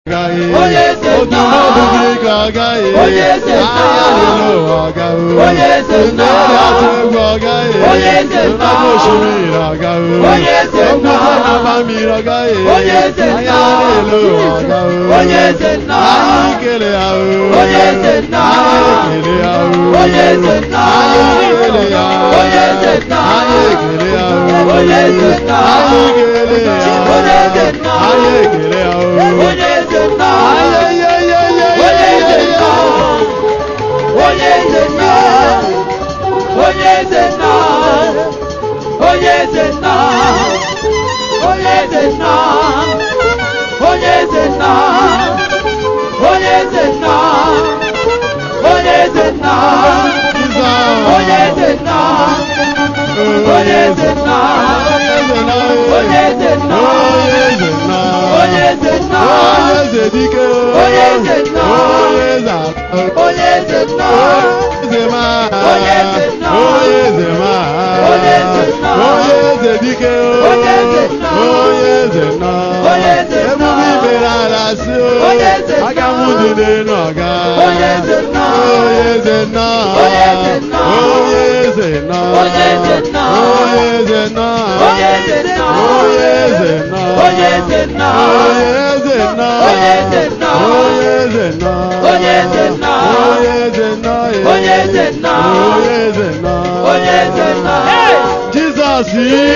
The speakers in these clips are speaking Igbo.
agaghị Onye eze otu nna. mmadụ gị ka agaghị Onye eze nna. ahịa niile ụwa agaghị Onye eze nna. ndị atụ egwu agaghị Onye eze nna. mmadụ osimiri agaghị Onye eze nna. okwute na mba mmiri agaghị Onye eze nna. ahịa niile ụwa agaghị Onye eze nna. anyị kele ya o Onye eze nna. anyị ekele ya o Onye eze nna. anyị ekele ya Onye eze nna. anyị ekele ya o Onye eze nna. anyị ekele ya Onye eze nna. anyị ekele ya o Onye eze nna. Ay, ay, ay, ay, ay, Onye ay, eze ay, nna. ay. Onye eze nna. Onye eze nna. Onye eze nna. Onye eze nna. Onye eze nna. Onye eze nna. Onye eze nna. Onye eze nna. Onye eze nna. Onye eze nna. Onye eze nna. Onye eze dike. Onye eze nna. Onye eze atọ. Onye eze nna. Eze ma. Onye eze nna. Onye eze ma. Onye eze nna. Onye eze dike. Onye eze nna. Onye eze nna. Onye eze nna. Ebube ibere ala si o. Onye eze nna. Aga m dị n'elu ọga. Onye eze nna. Onye eze nna. Onye eze nna. Onye eze nna. Onye eze nna. Onye eze nna. Onye eze nna. Onye eze nna. Onye eze nna. Onye eze nna. Onye eze nna. Onye eze nna. Onye eze nna. Onye eze nna. Onye eze nna. Onye eze nna. Onye eze nna. Jizọs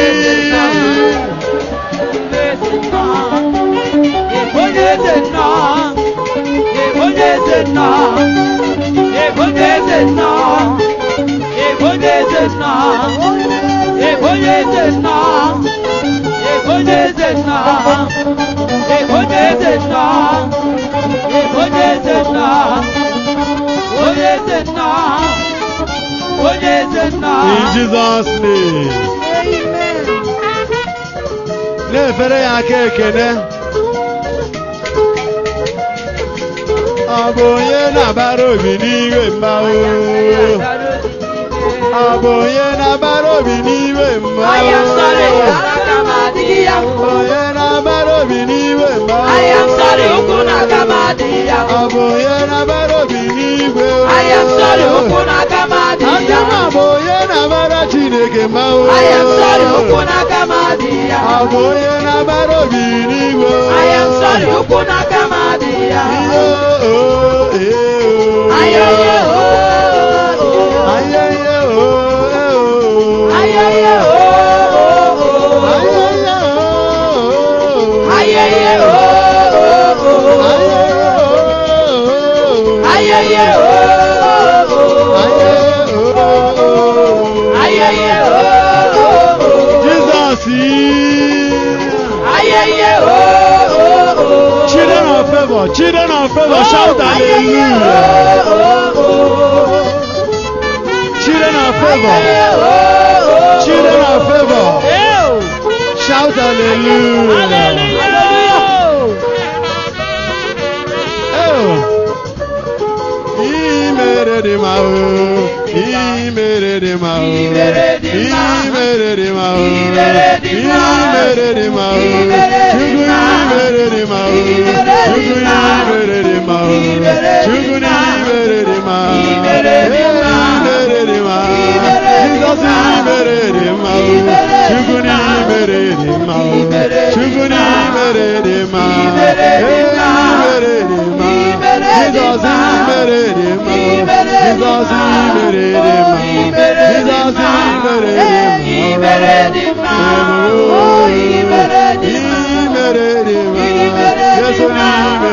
Onye eze nna. Onye eze nna. Onye eze nna. Onye eze nna. Onye eze nna. Onye eze nna. Onye eze nna. Onye eze nna. Onye eze nna. Onye eze nna. In Jesus name. Na-efere ya aka ekene. Ọ bụ onye na-abara obi n'iwe mba o. Ọ bụ onye na-abara obi n'iwe mba I am sorry, o. Arakamadiya. Onye na-abara obi n'iwe mba o. I am sorry, Ukunakamadiya. Ọ bụ onye na-abara obi n'igwe o. I am sorry, Aka Ukunakamadiya. m bụ onye na-abara Chineke mba o. I am sorry, Ukunakamadiya. Ọ bụ onye na-abara obi n'igwe o. I am sorry, Ukunakamadiya. Iyo, o, e, o. Ayẹyẹ ooo. Ayẹyẹ o, e, o. Ayẹyẹ ooo. Ayẹyẹ o. Ayẹyẹ ooo. Ayẹyẹ o. Ayẹyẹ ooo. Ayẹyẹ o. Ayẹyẹ ooo. Jesus. Ayẹyẹ ooo. Children of favor, children of favor, shout hallelujah. Children of favor, children of favor, shout hallelujah. Oh. Ị mere dị mma o, ị mere dị mma o, ị mere dị mma o, ị mere dị mma o, Chukwu ị mere dị mma o, Chukwu ị mere dị mma o, Chukwu ị mere dị mma o, Chukwu ị mere dị mma o, ị mere dị mma o, Jizọs ị mere dị mma o, Chukwu ị mere dị mma o, Chukwu ị mere dị mma o, ị mere dị mma o, Jizọs ị mere dị mma o, Jizọs ị mere dị mma o, Jizọs ị mere dị mma o, ị mere dị mma o, Yesu ị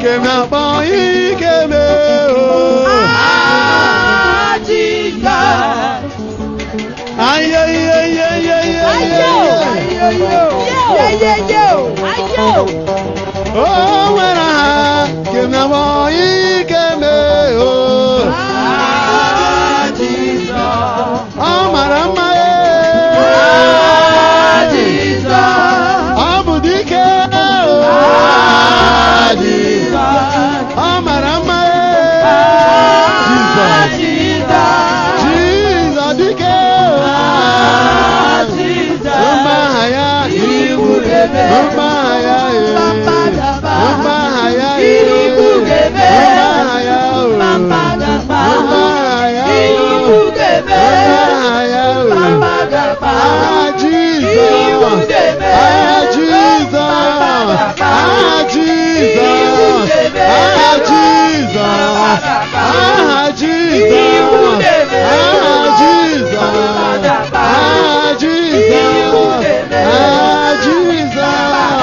nke m na-akpọ ike mee o Ah, Jesus. ayo ihe ihe ihe ihe Ayo. ihe Ayo. Ayo. o nwere aha nke m na-akpọ ike mee o Ah, Jesus. ọ mara mma e Ah, Jesus. ọ bụ dike o Ah, Jesus. ọ mara mma e Ah, Jesus Jesus. Jesus dike Ah, o Jesus. mma aha ya Ibu ebe. mma aha ya e Papadaba. mma aha ya e Ibu ebe. mma aha ya o Papadaba. mma aha ya o Ibu ebe. mma aha ya o Papadaba. Ah, Jesus. Ibu ebe. Ah, Jesus. Papadaba. Ah, Jesus. Ibu ebe. Ah, Jesus. Papadaba. Ah, Jesus. Ibu ebe. Ah, Jesus. Papadaba. Ah, Jesus. Ibu ebe. Ah, Jesus.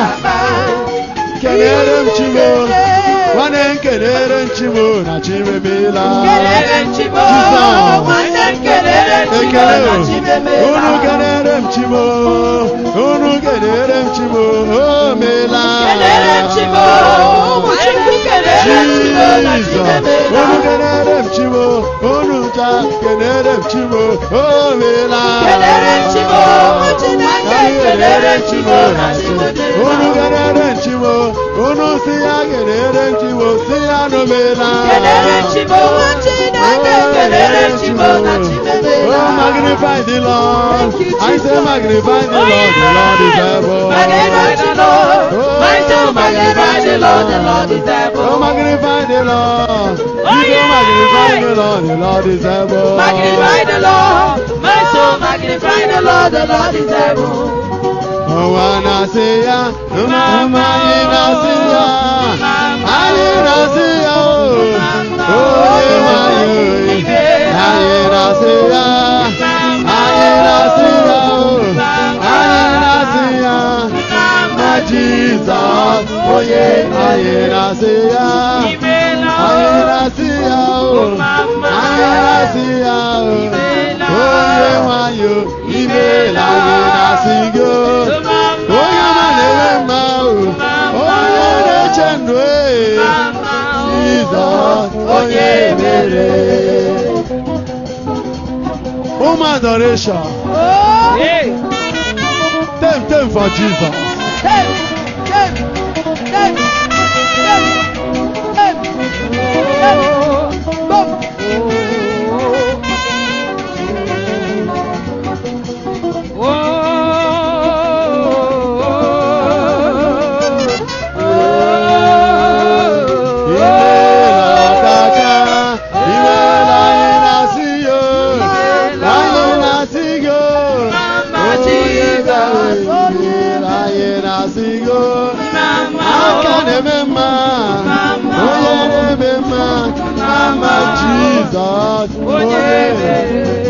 Kelere m Chimo. Nwanne m kelere m Chimo na Chimemela. Kelere m Chimo. Nwanne m kelere m Chimo Ekele na o. Chimemela. Unu kelere m Chimo. Unu kelere m Chimo. O meela. Kelere m Chimo. Ụmụ Chukwu kelere m Chimo na Jesus. Chimemela. Unu kelere m Chimo. Unu cha kelere m Chimo. O meela. Kelere m Chimo. Ụmụ Chineke kelere m Chimo na Chimemela. Unu kelere m Chimo. Unu si ya kelere m Chimo. Si ya no meela. Kelere m Chimo. Ụmụ Chineke kelere m Chimo na Oh, Chimemela. magnify the Lord. Thank you, I say Jesus. magnify the Lord. The Lord is able. Magnify the Lord. My soul magnify the Lord. The Lord is Oh, able. magnify the Lord. Oh, You yeah. go magnify the Lord. The Lord is able. Magnify the Lord. My soul magnify the Lord. The Lord is able. Oh, wanna see ya. No, mama, I na see ya. I na see ya. Oh, oh, yeah, my, oh, yeah. I na see ya. I na see ya. Oh, I na see ya. My Jesus. Oh, yeah. I na see ya. I na see ya. Oh, I na see ya. Oh, oh, yeah, my, oh, ime la na see go. onye ọma na-eme mma o onye na-eche ndụ e Jizọs onye mere ụmụ adoration tem tem for Jesus imeela kaka imeela anyị na-asị yo anyị na-asị go onye ga-ewe imeela anyị na-asị go aka na-eme mma onye na-eme mma ama Jizọs onye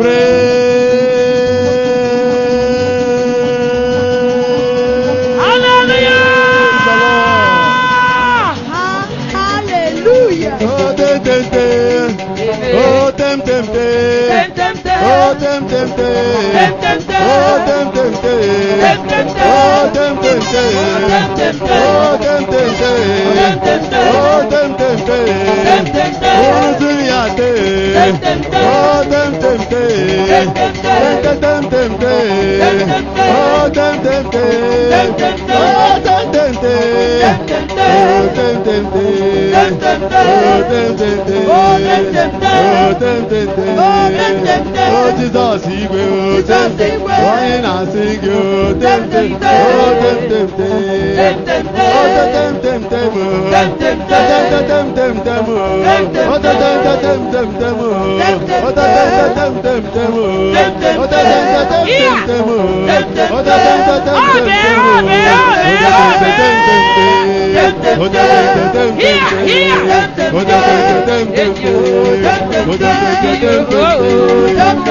Praise the Lord. Hallelujah. Oh, tem, tem, tem. Oh, tem, tem, tem. Oh, tem, tem, tem. Oh, tem, tem, tem. Oh, tem, tem, tem. Oh, tem, tem, tem. Oh, tem, tem, tem. Oh, Zulia, tem. Oh, tem, tem, tem. Tem, tem, tem, tem. Oh, tem, tem, tem. Oh, tem, tem, tem. Oh, tem, tem, tem. Oh, tem, tem, tem. Oh, tem, tem, tem. Oh, Jesus, igwe, oh, tem, tem. Onye na-asị gị, oh, tem, tem. Oh, tem, tem, tem. Oh, tem, tem, tem, oh. Oh, tem, tem, tem, tem, oh. Oh, tem, tem, tem, tem, tem, oh. Oh, tem, tem, tem, tem, tem, oh. Oh, tem, tem, tem, tem, tem, oh. Oh, tem, tem, tem, tem, tem, oh. Oh, tem, tem, tem, tem. Oh, tem, tem, tem, tem, tem. Oh, tem, tem, tem, tem, tem. Oh, tem, tem, tem, tem, tem.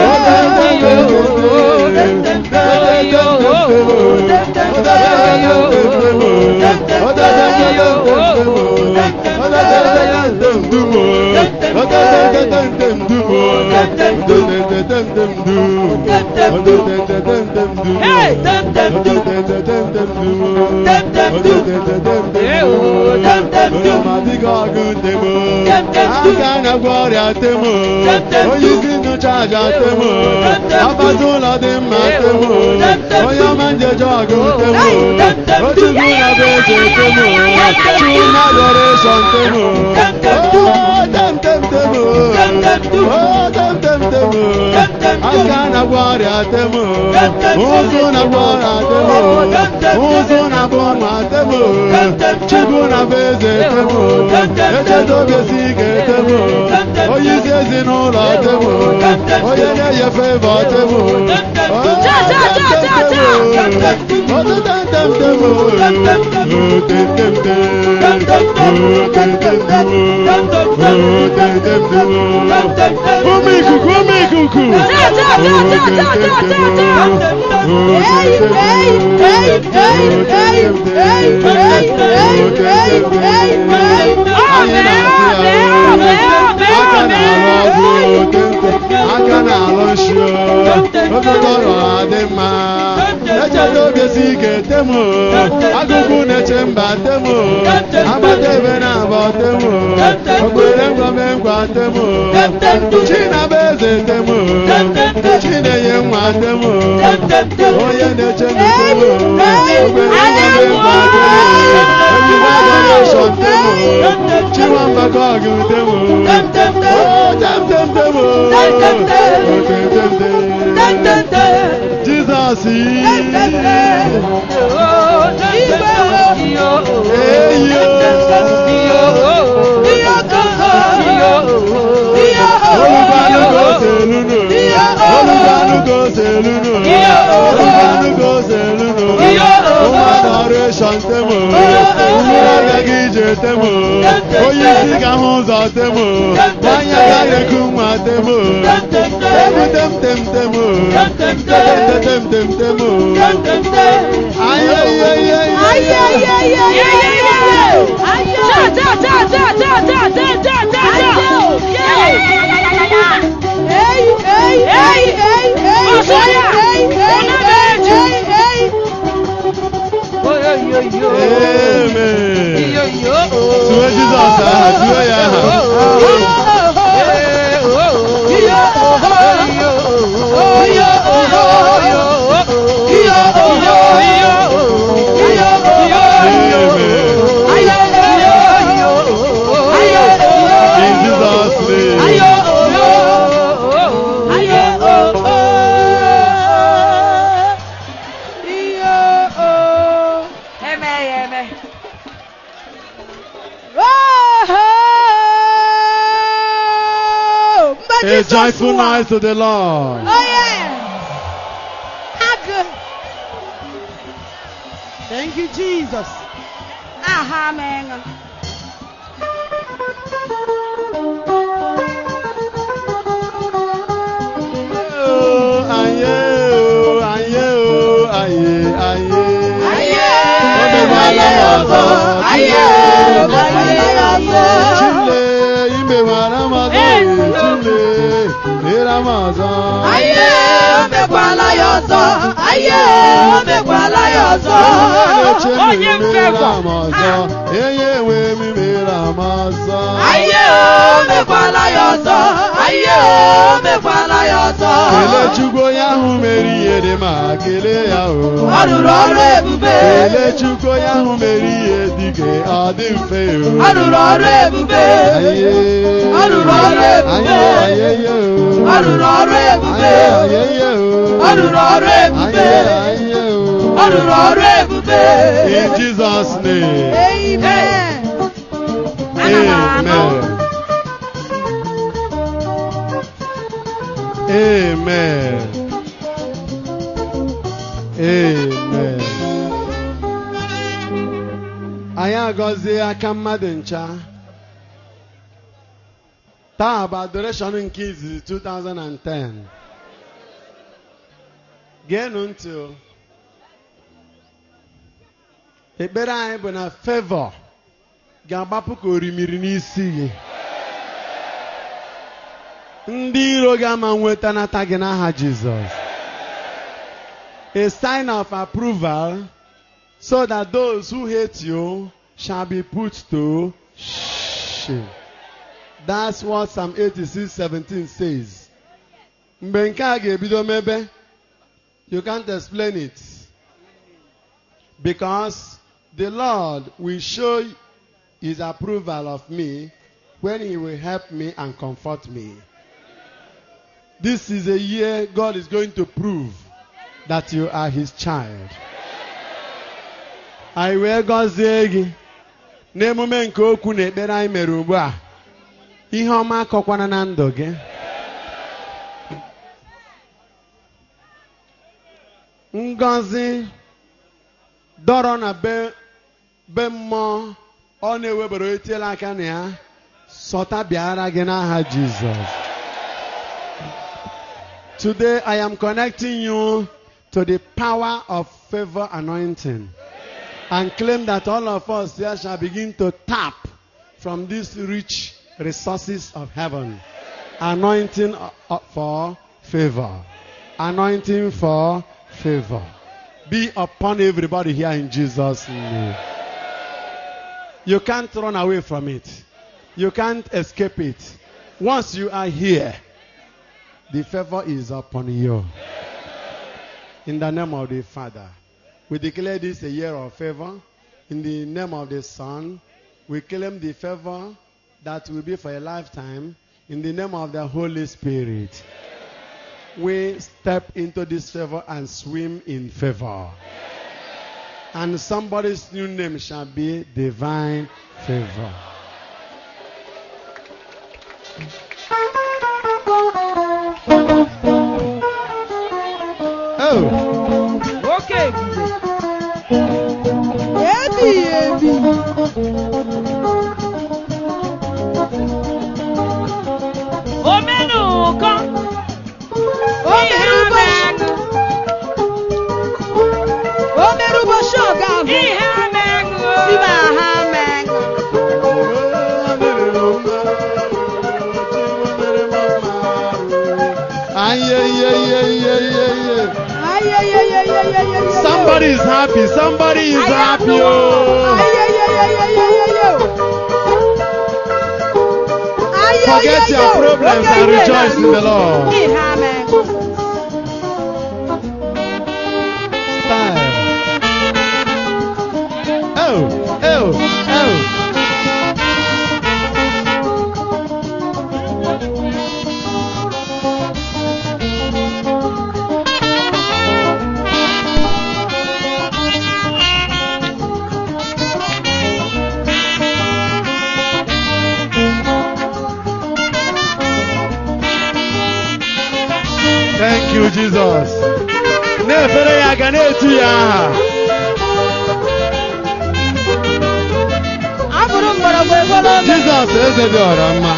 Oh, tem, tem, tem, tem, tem. Hey, dem dem du. Dem dem du. Eh, oh, dem dem du. Dem dem du. aka na-agwọ ọrịa temo Dem dem du. onye isi nnụcha aja temo Dem dem du. agbata ụlọ dị mma Eh, temo oh, dem dem onye du. ọma njeje ọgụ temo Hey, dem dem du. otubu na bụ eze temo chuma adoration temo Dem dem du. Oh, dem dem temo Dem dem du. Oh, dem dem temo Dem dem du. aka na-agwọ ọrịa temo Dem dem du. ụzụ na-agwọ ọrịa temo Oh, dem dem du. ụzụ na-abụ nwa temo Dem dem du. chukwu na bụ eze temo Dem dem du. echetogosi ike temo Dem dem du. onye isi ezinụlọ temo Dem dem du. onye na-enye fevọ temo Dem dem du. Oh, Ja, ja, ja, dem ja, dem ja. temo. Dem dem du. Oh, dem dem temo. Dem dem du. Oh, dem dem temo. Dem dem du. Oh, dem dem temo. Dem dem du. Oh, dem dem temo. Dem dem du. Ụmụ ikuku, ụmụ ikuku. Ja, ja, ja, Oh, ja, dem ja, dem ja, ja, temo. ja. Oh, Hey, dem dem hey, temo. hey, hey, hey, hey, hey, hey, hey, hey, hey. Anyị na-asị ya, aka na-alụ ọgwụ otente, aka na-alụ nshi okokoro adị mma echeta oge si ike temo agụgụ na-eche mba temo agbata ebe na-abọ temo okpere ngwame ngwa temo chinaba eze temo chinenye nwa temo onye na-eche ndụ temo okpere ngwame ngwa temo ejide adoration temo chiwamba gọgụ temo Oh, tem tem temo Oh, tem tem tem Jizọs olùgbàlùkò sèlúnù olùgbàlùkò sèlúnù olùgbàlùkò sèlúnù ụmụ adoration temo ụmụ agaghị ije temo onye isi ga hụ ụzọ temo nwanyị agaghị eku nwa temo temu tem tem temo tem tem tem temo Amen. Tụọ Jizọs aha, tụọ ya aha. In Jesus' name. A joyful noise to the Lord. Oh yeah. How good. Thank you, Jesus. Aha, man. Oh, aye, oh, aye, oh, aye, aye. Aye, O mekwala m ọzọ. aye, aye, aye. Chile, i mekwara m ọzọ. Chile, mere m ọzọ. Aye, o mekwala ya ọzọ. Aye, o mekwala ya ọzọ. Onye na-eche m Onye mere mfefọ. m ọzọ. Enye enwe m mere m ọzọ. Aye, o mekwala ya ọzọ. Aye, o mekwala ya ọzọ. Kelee Chukwu onye ahụ mere ihe dị ma kelee ya o. Ọ rụrụ ọrụ ebube. Kelee Chukwu onye ahụ mere ihe dị ka ọ dị mfe o. Ọ rụrụ ọrụ ebube. Aye. Ọ rụrụ ọrụ ebube. Aye, aye, ye o. Ọ rụrụ ọrụ ebube. Aye, aye, ye o. Ọ rụrụ ọrụ ebube. Aye, aye, o. Ọ rụrụ ọrụ ebube. In Jesus' name. Amen. Ana m anụ. Amen. Amen. Anyị agọzie aka mmadụ ncha. Taa bụ adoration nke izizi 2010. Geenụ ntị o. Ekpere anyị bụ na favor ga-agbapụ ka orimiri n'isi gị. ndị iro gị ama nwetanata gị n'aha jizọs a sign of approval, so that those who hate you shall be put to shame. That's what Psalm 86 17 says. Mgbe nke a ga-ebido mebe, you can't explain it. Because the Lord will show his approval of me when he will help me and comfort me. This is a year God is going to prove that you are his child. Anyị wee gọzie gị n'emume nke okwu na ekpere anyị mere ugbu a. Ihe ọma akọkwana na ndụ gị. Ngọzi dọrọ na be be mmụọ ọ na-ewebara etiela aka na ya sọta bịara gị n'aha Jizọs. Today I am connecting you to the power of favor anointing and claim that all of us here shall begin to tap from these rich resources of heaven. Anointing uh, for favor. Anointing for favor. Be upon everybody here in Jesus' name. You can't run away from it. You can't escape it. Once you are here, the favor is upon you. In the name of the Father, we declare this a year of favor. In the name of the Son, we claim the favor that will be for a lifetime. In the name of the Holy Spirit, we step into this favor and swim in favor. And somebody's new name shall be divine favor. Oh, Oke ebube. ebighị ebi Omenụkọ. o mere ụbọchị o mere ụbọchị ọga ahụ Ihe amenụ. ibe ha mee ayeyeyeyeyeyeye Somebody is happy. Somebody is happy. Oh. Forget your problems and rejoice in the Lord. Style. Oh, oh, oh. Thank you, Jesus. Na-efere ya aka na-etu ya aha. abụrụ mgbọrọgwụ egolo Jizọs eze dị ọra mma.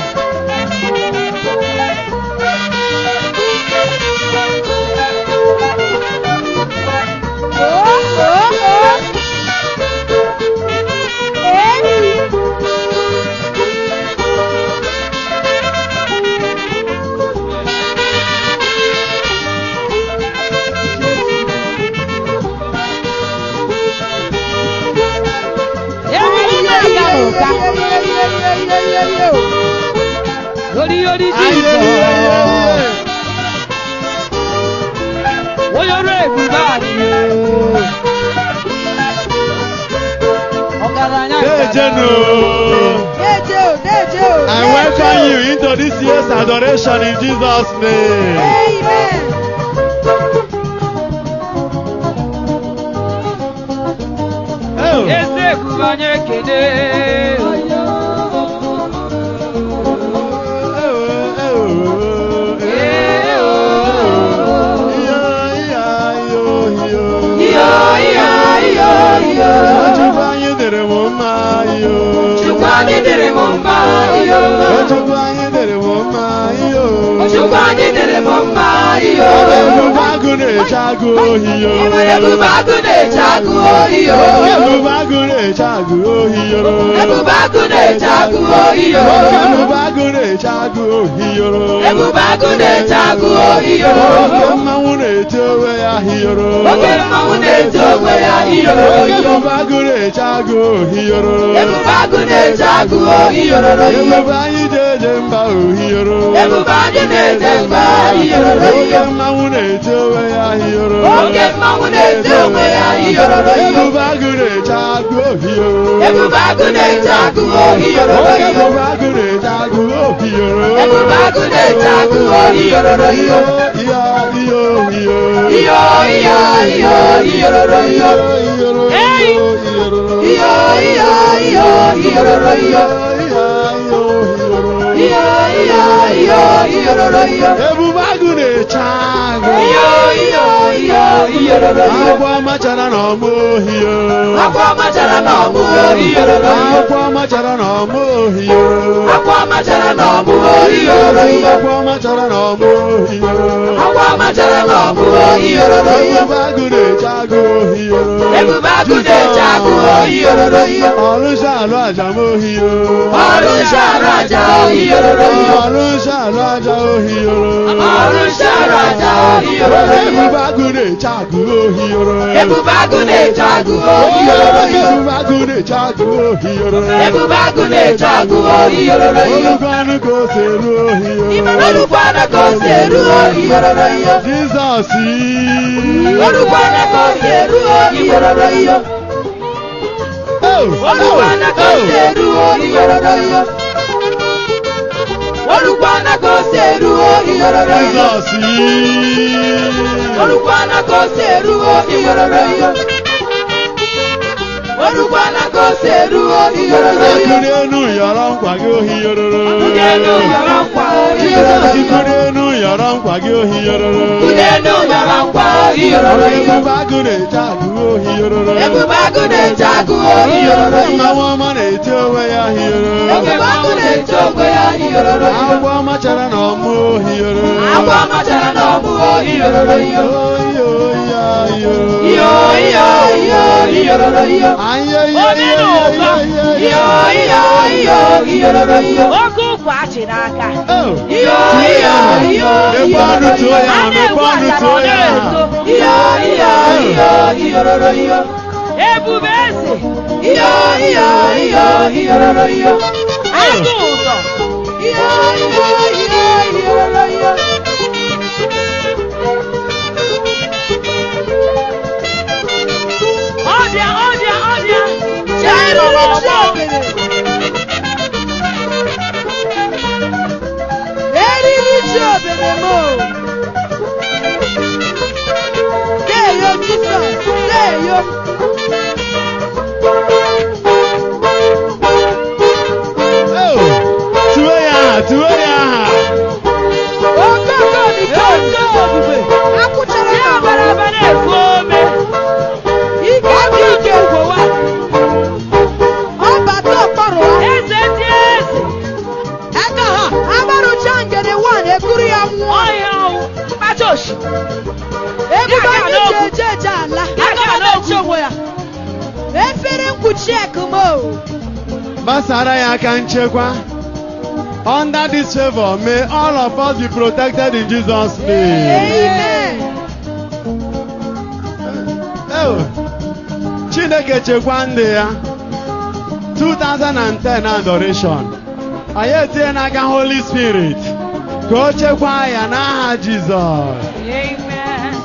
Eri na-aga n'ụka. Yori yori Jizọs. Onye ọrụ ebube anyị. Ọgaranya Dejenu. I welcome you into this year's adoration in Jesus' name. Amen. Oh. Eze ebube anyị ekele. Ee, oo. Iyo, iyo, iyo, iyo. Chukwu anyị dịrị m mma iyo. Chukwu anyị dịrị m mma iyo. Chukwu anyị dịrị m mma iyo. Chukwu anyị dịrị m mma iyo. Ebube agụ na-eche agụ ohi yo Ebube agụ na-eche agụ ohi yo. ebube agụ na-eche agụ ohi yo Ebube agụ na-eche agụ ohi yo. ebube agụ na-eche agụ ohi yo Ebube agụ na-eche agụ ohi yo. oke mmanwụ na-eti onwe ya hiyoro Oke mmanwụ na-eti onwe ya hiyoro oke hiyoro. ebube agụ na-eche agụ ohiyoro Ebube agụ na-eche agụ ohi yororo yo. ebube anyị ji eje mba ohiyoro Ebube anyị na-eche mba hiyoro oke yo. mmanwụ na-eti onwe ya hiyoro Oke mmanwụ na-eti onwe ya hiyoro yo. ebube agụ na-eche agụ ohiyoro Ebube agụ na-eche agụ ohi yororo oke yo. ebube agụ na-eche agụ ohiyoro Ebube agụ na-eche agụ ohi yororo yo. iyo iyo iyo Iyo iyo iyo hiyoro yo. Hey! Iyo iyo iyo hiyoro yo. Iyo iyo iyo hiyoro yo. ebube agụ na-eche agụ Iyo iyo iyo hiyoro yo. agwa machara na ọmụ ohio Akwa machara na ọmụ ohi yororo yo. agwa machara na ọmụ ohio Akwa machara na ọmụ ohi yororo yo. agwa machara na ọmụ ohio Akwa machara na ọmụ ohi yororo yo. ebube agụ na-eche agụ ohio Ebube agụ na-eche agụ ohi yororo yo. ọlụsha alụ aja m ohio Ọrụ nshara aja ohi yororo yo. ọlụsha alụ aja ohio Ọrụ nshara aja ohi yororo yo. ebube agụ na-eche agụ ohio Ebube agụ na-eche agụ ohi yororo yo. ebube agụ na-eche agụ ohio Ebube agụ na-eche agụ ohi yororo yo. olugbo anụ ka o si eru ohio Olùkwana ka o si eru ohi yororo yo. Jizọs Olùkwana ka o si eru ohi yororo yo. Olùkwana ka o si eru ohi yororo yo. Olùkwana ka o si eru ohi yororo yo. Jizọs Olùkwana ka o si eru ohi yororo yo. Olùkwana ka o si eru ohi yororo yo. Ikiri enu yọrọ nkwa gị ohi yororo Kudenu yọrọ nkwa ohi yororo yo. Ikiri enu yọrọ nkwa gị ohi yororo Kudenu yọrọ nkwa ohi yororo yo. Ebube agụ na-eche agụ ohi yororo Ebube agụ na-eche agụ ohi yororo yo. Mmanwụ ọma na-eti onwe ya hi yororo Ebube agụ na-eche ogwe ya ohi yororo yo. Agwọ ọma chara na ọmụ ohi yororo Agwa machara na ọmụ ohi yororo yo. Oyi oyi ayo Iyo iyo iyo ohi yororo yo. Ayo iyo Onye iyo na-ụkọ. iyo Iyo iyo iyo ohi yororo yo. Oge ụkwa achịrị aka. Iyo iyo iyo ohi Mekwa ọnụ yororo tuo yo. ya A na-egbu mekwa ọnụ achara tuo ọ ya na-eto. Iyo iyo iyo ohi yororo yo. Ebube eze. Iyo iyo iyo ohi yororo yo. Agụ ụzọ. Iyo iyo iyo ohi yororo yo. Ọbịa ọbịa ọbịa. Chere Chere n'ọgbọ. Eriri ji obere m o. Deyo Jizọs, deyo. Tuwe ya aha tuwe ya aha Okoko biko nso ebube. Akwụchara ya bara bara efu ome. Ike dị ike gwowa. Ọbata ọkpọrọ ha. Eze ndị eze. Aka ha agbarụcha ngede wan ekuru ya nwụọ. Ọhịa ọnwụ. Mkpacha oshi. Ebube anyị ji eje eje ala. Aka na-eche onwe ya. Efere mkpuchi ekumo. gbasara ya aka nchekwa under this favor may all of us be protected in Jesus name Amen. Ew. Chineke chekwa ndị ya 2010 adoration anyị etinye n'aka Holy Spirit ka o chekwaa ya n'aha Jizọs Amen.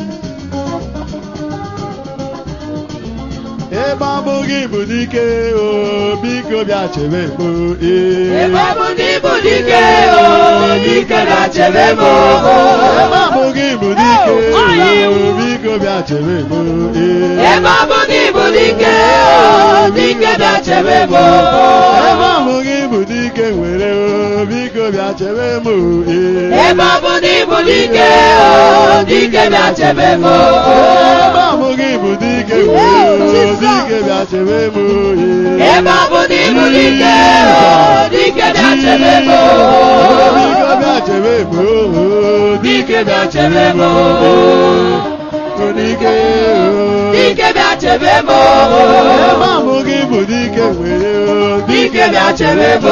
ebe ọ bụ gị bụ dike o biko bịa chebe mụ Ebe ọ bụ ndị bụ dike o, dike na-chebe m o. ebe ọ bụ gị bụ dike o biko bịa chebe mụ Ebe ọ bụ ndị bụ dike o, dike na-chebe m o. ebe ọ bụ gị bụ dike nwere o biko bịa chebe mụ Ebe ọ bụ ndị bụ dike o, dike na-chebe m o. ebe ọ bụ gị bụ dike nwere o dike bịa chebe mụ Ebe ọ bụ ndị bụ dike o, dike na-chebe m o. biko bịa chebe mụ dike bịa chebe m Dike dike bịa chebe m Ebe a bụ gị bụ dike nwere dike bịa chebe m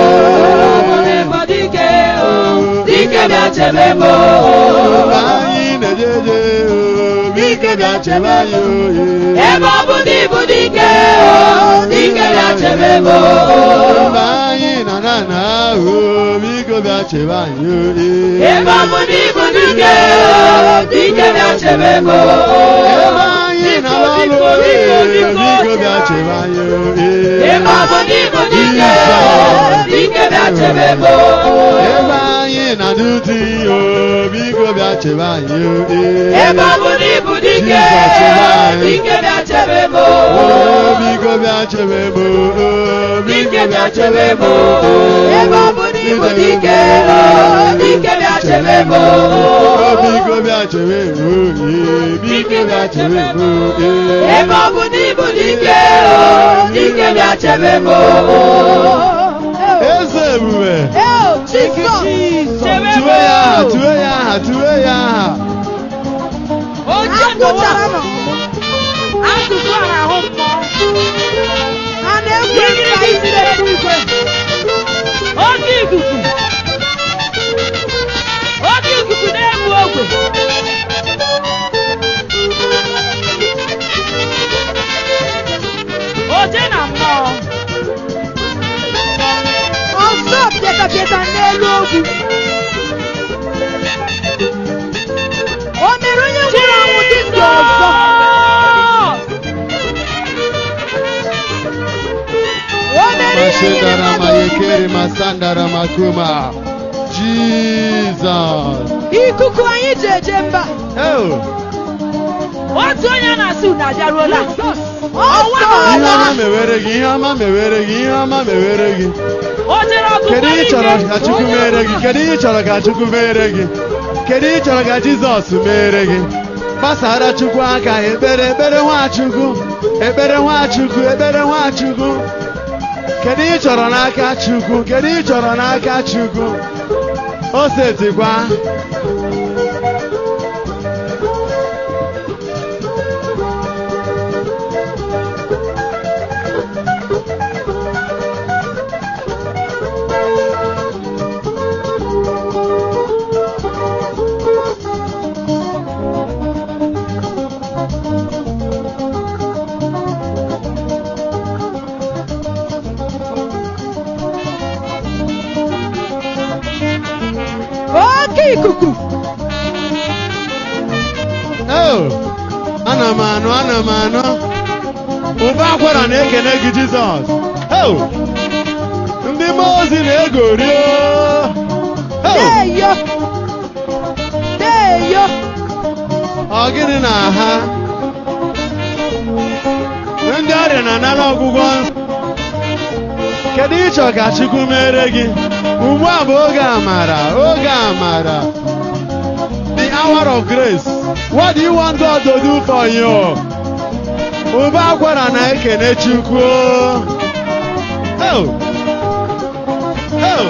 dike dike bịa chebe m Anyị na-ejeje Dike bịa chebe anyị oye ebe ọ bụ na ịbụ dike dike bịa chebe m Mgbe anyị na na na ahụ Biko bịa chebe anyị oye ebe ọ bụ na ịbụ dike dike bịa chebe m Ebe anyị na n'ọrụ oye Biko bịa chebe anyị oye ebe ọ bụ na ịbụ dike dike bịa chebe m Ebe anyị na n'ụdị o Biko bịa chebe anyị oye ebe ọ bụ na ịbụ dike dike bịa chebe m Oh, Biko bịa chebe m oh, dike bịa chebe m ebe ọ bụ na ịbụ dike dike bịa chebe m Oh, Biko bịa chebe m oye Biko bịa chebe m oye ebe ọ bụ na ịbụ dike dike bịa chebe m Eze ebube Chebe Tue ya aha, tue ya aha, tue ya aha Oche n'ụwa. Asụsụ a na-ahụ mmụọ. Ha na-egwu egwu ka isi na-ekwu ikwe. Oke ikuku. Oke ikuku na-egbu ogwe. Oche na mmụọ. Ọsọ pịatapịata n'elu ogwu. O mere onye nwụrụ anwụ dị ndụ ọzọ. O mere ihe niile Mashindara mmadụ mayekeri masandara makuma Jesus ikuku anyị ji eje mba Oh, otu onye na-asị unu abịaruola ọnwa ihe ọma n'ọla mewere gị ihe ọma mewere gị ihe ọma mewere gị o jere ọgụ kedu ihe ị chọrọ ka Chukwu mere gị kedu ihe ị chọrọ ka Chukwu mere gị kedu ihe ị chọrọ ka Jizọs mere gị gbasara Chukwu aka ekpere ekpere Nwachukwu ekpere Nwachukwu ekpere Nwachukwu kedu ihe ị chọrọ n'aka Chukwu kedu ihe ị chọrọ n'aka Chukwu o setikwa oke ikuku Oh, ana m anụ ana m anụ ụba akwara na-ekene gị Jizọs Oh, ndị mmụọ ozi na-egori oh. Oh, deyo deyo ọ gịnị na ha ndị ọrịa na-anara ọgwụgwọ kedu ịchọ ka Chukwu mere gị ugbu a bụ oge amara oge amara the hour of grace what do you want God to do for you ụba akwara na-ekene Chukwu Oh. Oh.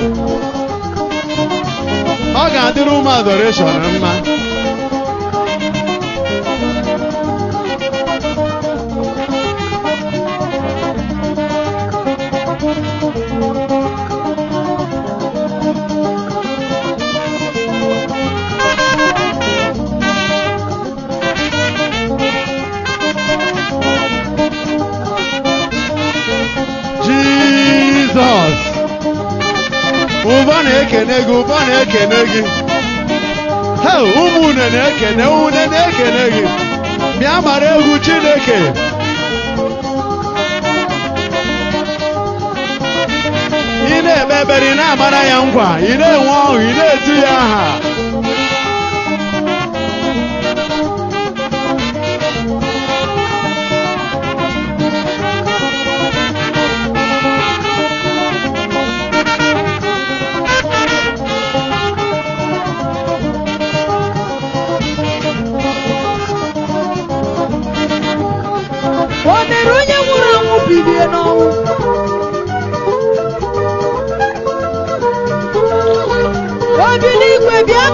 ọ ga-adịrị ụmụ adoration mma Jizọs ụba na-ekene gị ụba na-ekene gị he ụmụ une na-ekene une na-ekene gị bịa mara egwu Chineke ị na-ekpe ekpere ị na-amara ya nkwa ị na-enwe ọṅụ ị na-etu ya aha o mere onye nwụrụ anwụ bilie n'ọnwụ obi n'igwe bịa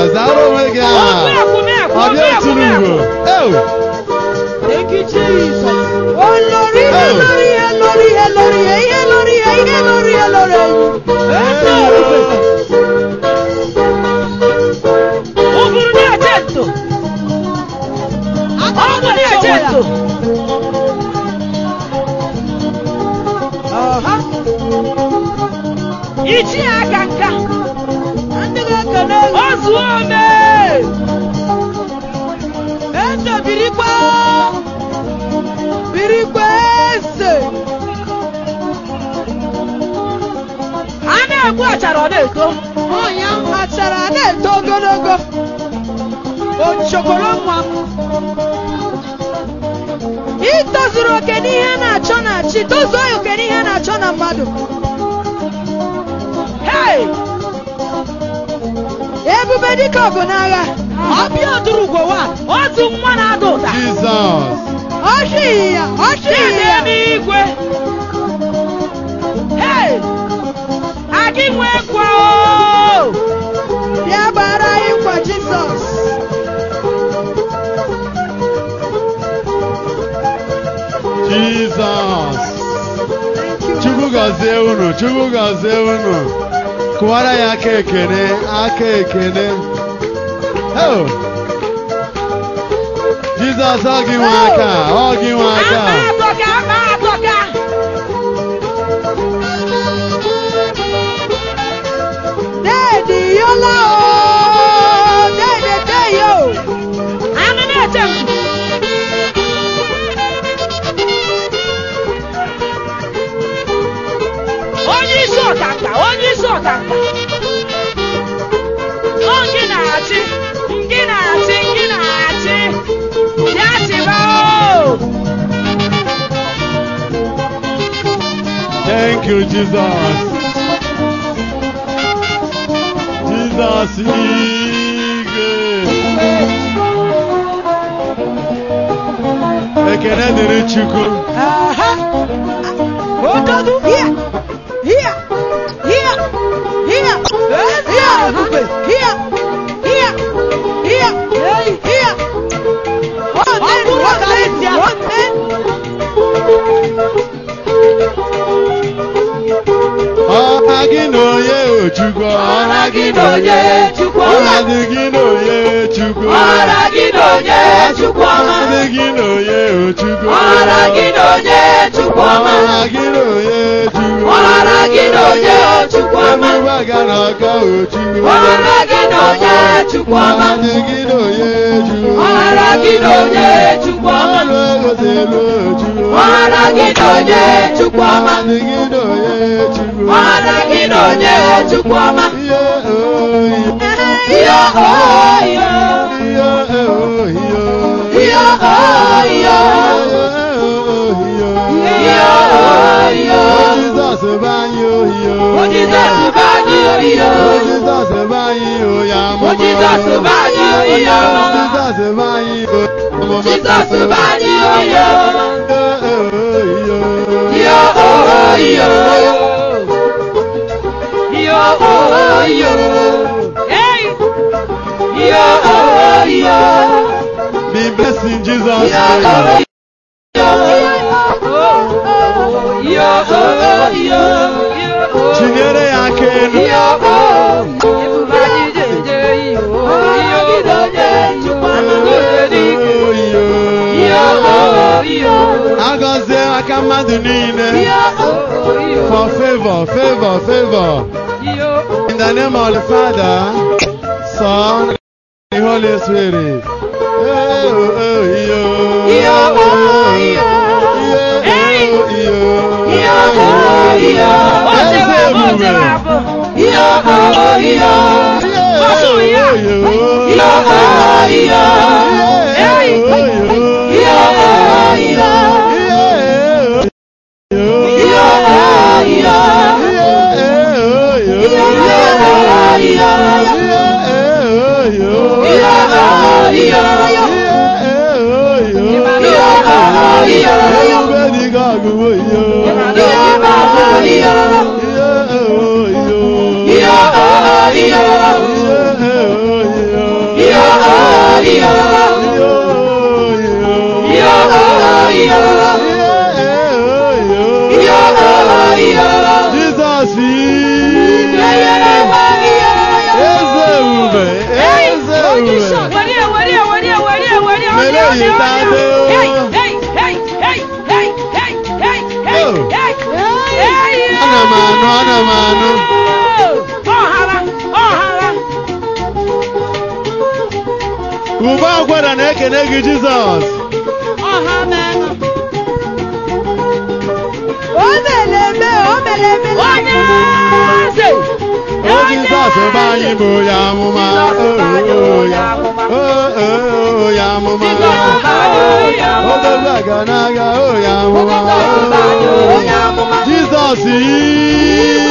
zara onwe gị aha. Ọ dị otu n'ugbo. Ew! Thank you, Jesus. Olórí ihe lórí ihe lórí ihe lórí ihe ihe lórí ihe ihe lórí ihe lórí ihe. Eze orube. Ụgụrụ na-eche ntụ. Ọgụ na-eche ntụ. Ọha. Ichi aka nka. Ndị ga-ekele gị. O zuo ome. Eze birikwa. Birikwa eze. A na-egbu achara ọ na-eto. Ọnya achara na-eto ogologo. Ochokoro nwa m. Ị tozuru oke n'ihe a na-achọ na chi, tozuo ya oke n'ihe a na-achọ na mmadụ. Hey! Ebube dịka ọgụ n'agha. Ọbịa ọdụrụgwo wa. Otu nwa na-ada ụda. Jizọs. Ọchị ya, ọchị Dede ya. n'igwe. Hey! Agị nwee kwa o. Bịa gbara anyị nkwa Jizọs. Jizọs. Thank you. Chukwu gọzie unu, Chukwu gọzie unu. Kụwara ya aka ekene, aka ekene. Oh. Jizọs ọ gị nwe aka, ọ gị nwe aka. Ama atọka, ama atọka. Deedi yola o. Deede deyo. Anụ na-eche m. Onye isi ọkaka, onye isi ọkaka. Ọ gị na-achị, gị na-achị, gị na-achị. Ya chịba o. Thank you, Jesus. Jesus igwe. Ekene dịrị Chukwu. Aha. Odogu. Here. Here. Here. Here. Here. Ebube. Here. Here. Here. Here. One man. One man. One man. Ọha gị na onye Chukwu. Ọha gị na onye Chukwu. Ọha dị gị na onye Chukwu. Ọra gị na onye Chukwu ọma. Ọha dị gị na onye Chukwu. Ọra gị na onye Chukwu ọma. Ọha gị na onye Chukwu. Ọra gị na onye Chukwu ọma. Ebube aga na aka o Chukwu. Ọra gị na onye Chukwu ọma. Ọha dị gị na onye Chukwu. Ọra gị na onye Chukwu ọma. Ọrụ egote elu Chukwu. Ọra gị na onye Chukwu ọma. Ọha dị gị na onye Chukwu. Ọra gị na onye Chukwu ọma. Ihe oyi. Ihe oyo. Ihe oyi. Ihe oyo. Ihe oyo. Jizọs bụ anyị oyi. O Jizọs bụ anyị oyo. Jizọs bụ anyị oyi amụma. O Jizọs bụ anyị oyo. Jizọs bụ anyị oyi amụma. Jizọs bụ anyị oyo. Oyi. Ihe oyo. Ihe oyo. Hey! Ihe oyo. Be blessed in Jesus' Ihe name. oyo. Chinyere ya aka elu. Agọzie aka mmadụ niile. For favor, favor, favor. In the name of the Father, Son, and the Holy Spirit. Eh, oh, oh, yo. Yo, oh, yo. Yeah, Hey. oh, yo. Eze ebube. Yeah, oh, yo. Ọsụ ya. Yeah, oh, yo. Yo, oh, yo. Yeah, Hey. oh, yo. Yo, oh, yo. Yeah, oh, yo. Yo, oh, yo. Yeah, oh, yo. Yo, oh, yo. Yeah, oh, yo. Yo, oh, yo. Yeah, oh, yo. Yo, oh, yo. Ebube dị ka ọgụgụ yo. Yo, oh, yo. Yeah, oh, yo. Yo, oh, yo. Yeah, oh, yo. ana m anụ ana m anụ ọhara ọhara ube akwara na-ekene gị jizọs ọha menụ O mere eme, o mere eme. onye eze o jizọs ebe anyị bụ onye amụma o ya o o ya amụma odogwu aga n'agha o ya amụma o jizọs yi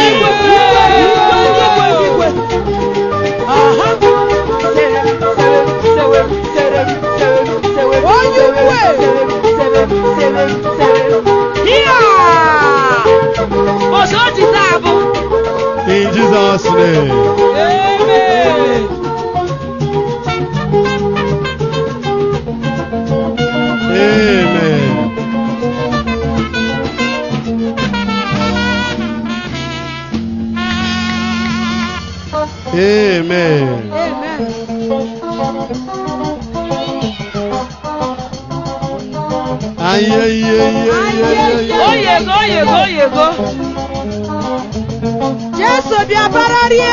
Onye ukwe. in jesus name amen amen ayeyeyeyeye Oyego, oyego, oyego. Jesu bịa bararie.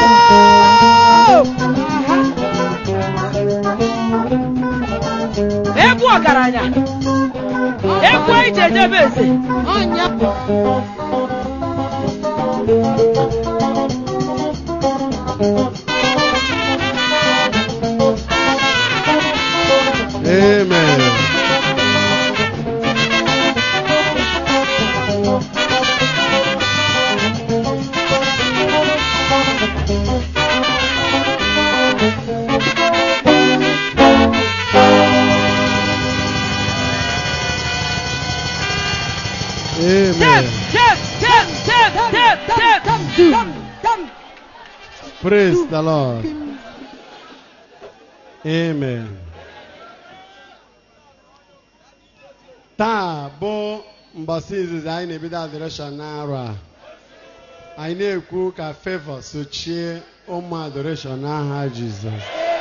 Egwu ọgaranya. Egwu ije ejebe eze. Ọnya. amen Tep, amen tep, tep, tep, tep, tep. Come, come. praise the lord amen taa bụ mbọsị izizi anyị na-ebido adoration n'arọ a anyị na-ekwu ka favor sochie ụmụ adoration n'aha jizọs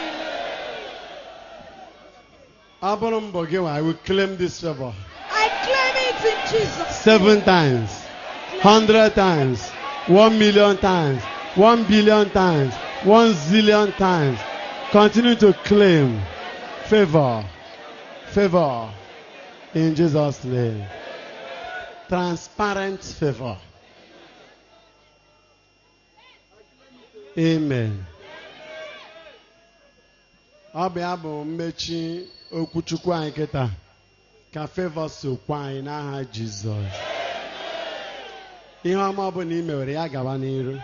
ọ bụrụ mbọ gị nwa, I will claim this favor I claim it in Jesus. seven times, hundred times, one million times, one billion times, one zillion times. Continue to claim favor, favor in Jesus' name. Transparent favor. Amen. Ọ bụ ya bụ mmechi okwuchukwu anyị kịta ka favor sokwa anyị n'aha Jizọs. Ihe ọma ọbụla i mewere ya gawa n'iru.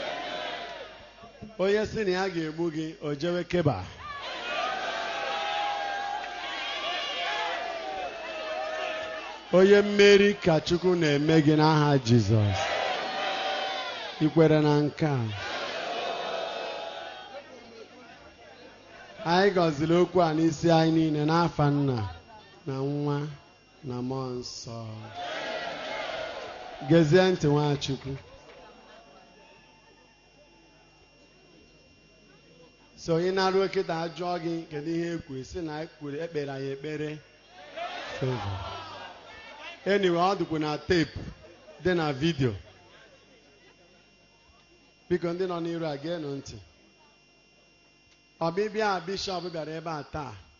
Onye sị na ya ga-egbu gị o jewe keba. Onye mmeri ka Chukwu na-eme gị n'aha Jizọs. I kwere na nke a. Anyị gọziri okwu a n'isi anyị niile n'afa nna na nwa na mmụọ nsọ. Gezie ntị Nwachukwu. So onye na-arụ kịta ajụọ gị kedu ihe ekwu si na ekwuru ekpere anyị ekpere favor. Anyway, ọ dịkwa na teepu dị na vidio. Biko ndị nọ n'iru a geenụ ntị. Ọbịbịa a bishọp bịara ebe a taa